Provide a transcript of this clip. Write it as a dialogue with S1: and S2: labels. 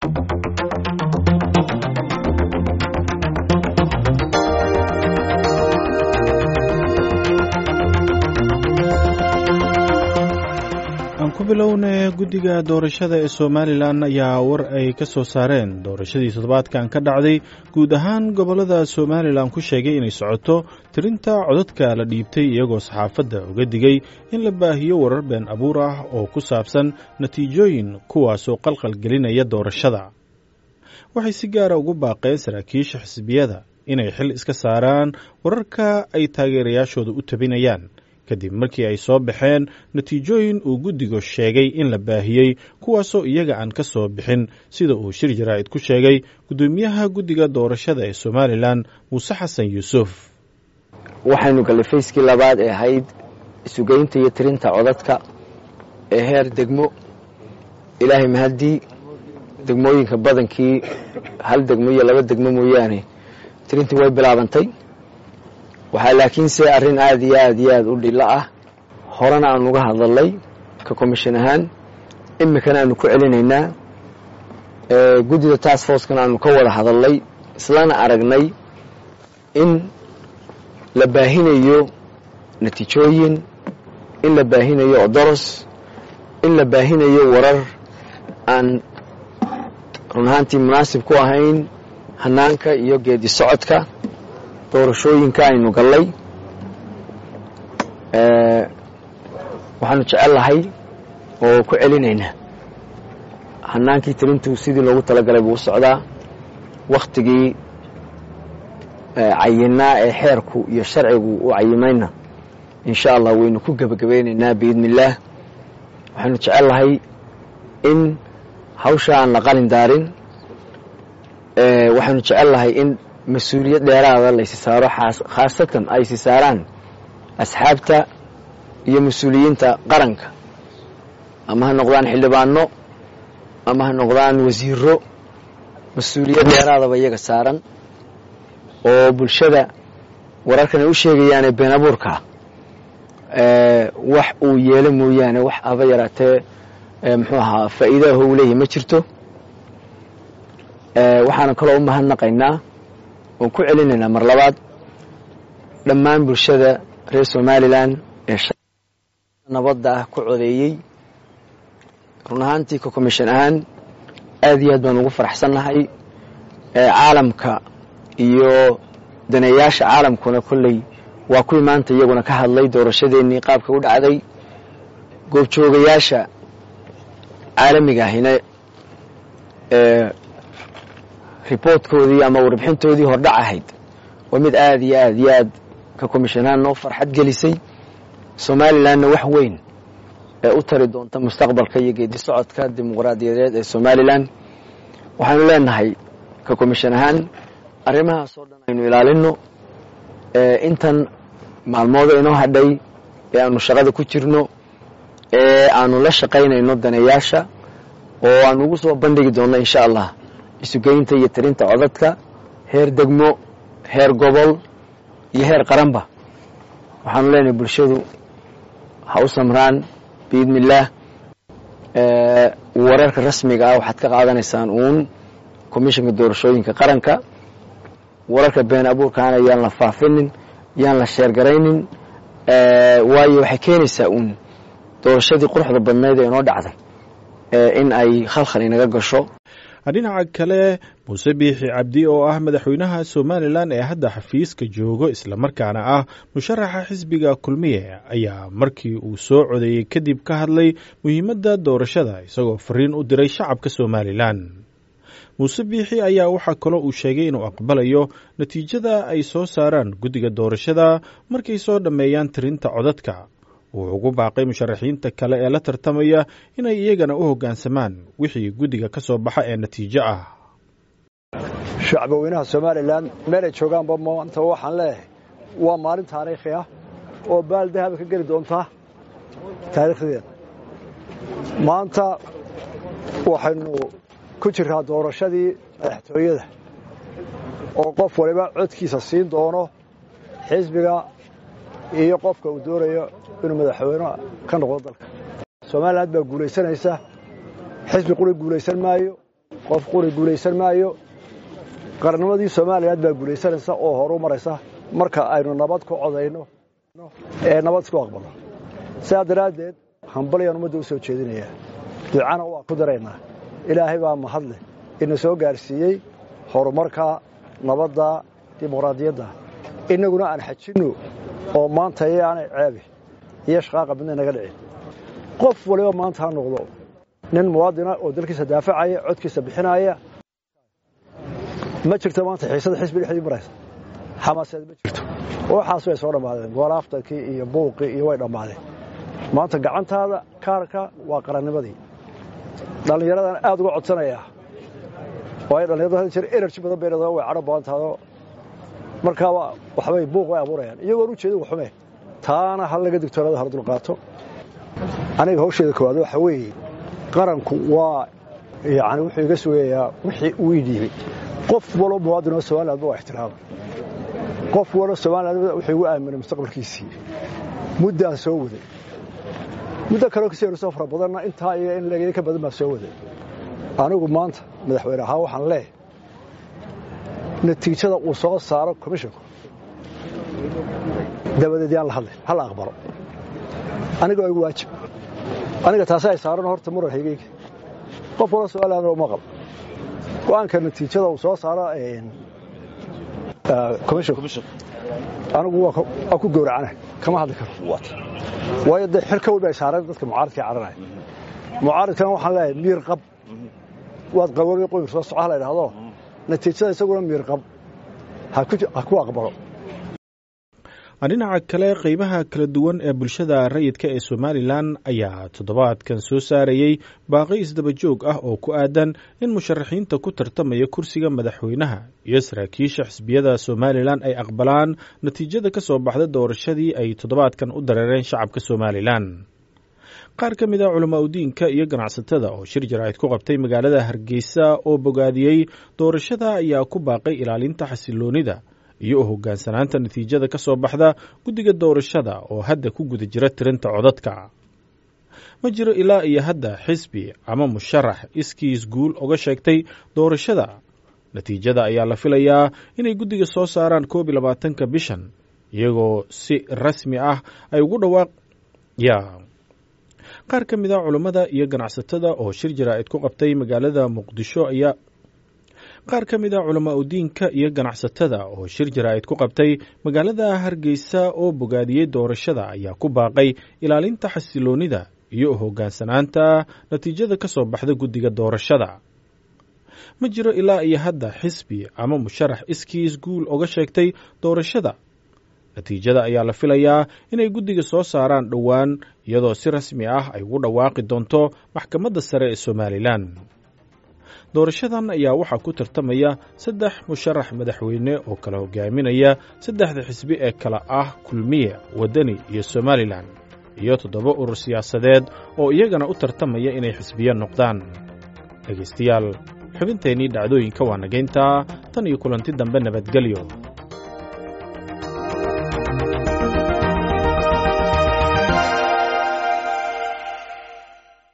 S1: aan ku bilowna guddiga doorashada ee somalilan ayaa war ay ka soo saareen doorashadii toddobaadkan ka dhacday guud ahaan gobollada somalilan ku sheegay inay socoto tirinta codadka la dhiibtay iyagoo saxaafadda uga digay in la baahiyo warar been abuur ah oo ku saabsan natiijooyin kuwaasoo qalqal gelinaya doorashada waxay si gaara ugu baaqeen saraakiisha xisbiyada inay xil iska saaraan wararka ay taageerayaashooda u tabinayaan kadib markii ay soo baxeen natiijooyin uu guddigu sheegay in la baahiyey kuwaasoo iyaga aan ka soo bixin sida uu shir jaraa'id ku sheegay guddoomiyaha guddiga doorashada ee somalilan muuse xasan yuusuf
S2: waxaynu gallay fayskii labaad ee ahayd isugeynta iyo tirinta codadka ee heer degmo ilaahay mahaddii degmooyinka badankii hal degmo iyo laba degmo mooyaane tirintii way bilaabantay waxaa laakiinse arrin aad iyo aad iyo aad u dhilo ah horena aanu uga hadalnay ka commission ahaan iminkana aanu ku celinaynaa guddida task forcekana aanu ka wada hadalnay islana aragnay in la baahinayo natiijooyin in la baahinayo odoros in la baahinayo warar aan run ahaantii munaasib ku ahayn hanaanka iyo geedi socodka doorashooyinka aynu gallay waxaanu jecellahay oo ku celinaynaa hanaankii tirintu sidii loogu talagalay buu u socdaa wakhtigii cayinaa ee xeerku iyo sharcigu u cayimayna insha allah waynu ku gebagabeynaynaa biidni illaah waxaanu jecellahay in hawsha aan la qalin daarin waxaanu jecellahay in mas-uuliyad dheeraada laysi saaro khaasatan ay si saaraan asxaabta iyo mas-uuliyiinta qaranka ama ha noqdaan xildhibaano ama ha noqdaan wasiiro mas-uuliyad dheeraadaba iyaga saaran oo bulshada wararkan ay u sheegayaane been abuurka wax uu yeelo mooyaane wax aba yaraatee muxuu ahaa faa'iidaho uu leeyahay ma jirto waxaana kaloo u mahadnaqaynaa oon ku celinaynaa mar labaad dhammaan bulshada reer somalilan ee nabadda ah ku codeeyey run ahaantii ka commission ahaan aad iyo aad baan ugu faraxsannahay caalamka iyo daneeyaasha caalamkuna kolley waa kuwii maanta iyaguna ka hadlay doorashadeennii qaabka u dhacday goobjoogayaasha caalamiga ahina riboortkoodii ama warbixintoodii hordhac ahayd waa mid aad iyo aad iyo aad ka commishonahaan noo farxad gelisay somalilanna wax weyn ee u tari doonta mustaqbalka iyo geedi socodka dimuqraadiyadeed ee somalilan waxaanu leenahay ka commission ahaan arrimahaas oo dhan aynu ilaalino intan maalmooda inoo hadhay ee aanu shaqada ku jirno ee aanu la shaqaynayno daneeyaasha oo aanu ugu soo bandhigi doonno insha allah isugeynta iyo tirinta codadka heer degmo heer gobol iyo heer qaranba waxaanu leenahay bulshadu ha u samraan biidni illaah wararka rasmiga ah waxaad ka qaadanaysaan uun commissionka doorashooyinka qaranka wararka been abuurkaana yaan la faafinin yaan la sheergaraynin waayo waxay keenaysaa uun doorashadii quruxda badnayd ee inoo dhacday in ay khalkhal inaga gasho
S1: dhinaca kale muuse biixi cabdi oo ah madaxweynaha somalilan ee hadda xafiiska joogo islamarkaana ah musharaxa xisbiga kulmiye ayaa markii uu soo codeeyey kadib ka hadlay muhiimadda doorashada isagoo fariin u diray shacabka somalilan muuse biixi ayaa waxaa kaloo uu sheegay inuu aqbalayo natiijada ay soo saaraan guddiga doorashada markay soo dhammeeyaan tirinta codadka wuxuu ugu baaqay musharaxiinta kale ee la tartamaya inay iyagana u hoggaansamaan wixii guddiga ka soo baxa ee natiijo ah
S3: shacbaweynaha somalilan meelay joogaanba maanta waxaan leeyahay waa maalin taariikhi ah oo baal dahaba ka geli doonta taariikhdeeda maanta waxaynu ku jirraa doorashadii madaxtooyada oo qof waliba codkiisa siin doono xisbiga iyo qofka uu doonayo inuu madaxweyne ka noqdo dalka somaliland baa guulaysanaysa xisbi quri guulaysan maayo qof quri guulaysan maayo qarannimadii soomaaliyaad baa guulaysanaysa oo horu maraysa marka aynu nabad ku codayno ee nabad isku aqbalno sidaa daraaddeed hambalyaan ummadda u soo jeedinayaa ducana waa ku daraynaa ilaahay baa mahadleh ina soo gaarsiiyey horumarka nabadda dimuqraadiyadda innaguna aan xajinno oo maanta yaanay ceebi iyo shaqaaqa midna naga dhicin qof waliba maanta ha noqdo nin muwaadina oo dalkiisa daafacaya codkiisa bixinaya ma jirto maanta xiisada xisbi dhexdii maraysa xamaaseed ma jirto waxaas way soo dhammaadeen goolaaftankii iyo buuqii iyo way dhammaadeen maanta gacantaada kaarka waa qarannimadii dhallinyaradan aad uga codsanayaa waayo dhallinyaradu had jeer energy badan bay leedahay way cadho badan tahdo markaaba waxbay buuq way abuurayaan iyagoon u jeedin waxume taana hal laga digtoonada hal dulqaato aniga hawsheeda koowaad waxa weeye qaranku waa yani wuxuu iga sugayaa wixii uu ii dhiibay qof walo muwaadin oo somalilandba waa ixtiraama qof walo somaliland wuxuu igu aaminay mustaqbalkiisii muddaan soo waday muddo kaleo kasii horsoo fara badanna intaa iyo in leegaya ka badan baan soo waday anigu maanta madaxweyne ahaan waxaan leeyahay natiijada uu soo saaro komishinku dabadeed yaan la hadlay hala aqbalo aniga waa igu waajib aniga taasi ay saaran horta muran haygeyga qof wala su-aalaana uma qabo go-aanka natiijada uu soo saaro komishinku anigu waa ku gowracana kama hadli karo waayo dee xir ka weyn bay saareen dadka mucaaridkii caranaya mucaaridkana waxaan leeyahay miir qab waad qaboobay qoyr soo soco hala idhaahdo natiijada isaguna miir qab ha ku aqbalo
S1: dhinaca kale qaybaha kala duwan ee bulshada rayidka ee somalilan ayaa toddobaadkan soo saarayey baaqi isdaba joog ah oo ku aadan in musharaxiinta ku tartamaya kursiga madaxweynaha iyo saraakiisha xisbiyada somalilan ay aqbalaan natiijada ka soo baxda doorashadii ay toddobaadkan u dareereen shacabka somalilan qaar ka mid a culamaa udiinka iyo ganacsatada oo shir jaraa'id ku qabtay magaalada hargeysa oo bogaadiyey doorashada ayaa ku baaqay ilaalinta xasiloonida iyo u hoggaansanaanta natiijada ka soo baxda guddiga doorashada oo hadda ku guda jira tirinta codadka ma jiro ilaa iyo hadda xisbi ama musharax iskiis guul oga sheegtay doorashada natiijada ayaa la filayaa inay guddiga soo saaraan koob iyo labaatanka bishan iyagoo si rasmi ah ay ugu dhawaaq ya qaar ka mid a culammada iyo ganacsatada oo shir jaraa'id ku qabtay magaalada muqdisho ayaa qaar ka mid a culamaa udiinka iyo ganacsatada oo shir jaraa'id ku qabtay magaalada hargeysa oo bogaadiyey doorashada ayaa ku baaqay ilaalinta xasiloonida iyo u hoggaansanaanta natiijada ka soo baxda guddiga doorashada ma jiro ilaa iyo hadda xisbi ama musharax iskiis guul oga sheegtay doorashada natiijada ayaa la filayaa inay guddiga soo saaraan dhowaan iyadoo si rasmi ah ay ugu dhawaaqi doonto maxkamadda sare ee somalilan doorashadan ayaa waxaa ku tartamaya saddex musharax madaxweyne oo kala hogaaminaya saddexda xisbi ee kala ah kulmiye waddani iyo somalilan iyo toddoba urur siyaasadeed oo iyagana u tartamaya inay xisbiyo noqdaan dhegaystayaal xubinteennii dhacdooyinka waa nagayntaa tan iyo kulanti dambe nabadgelyo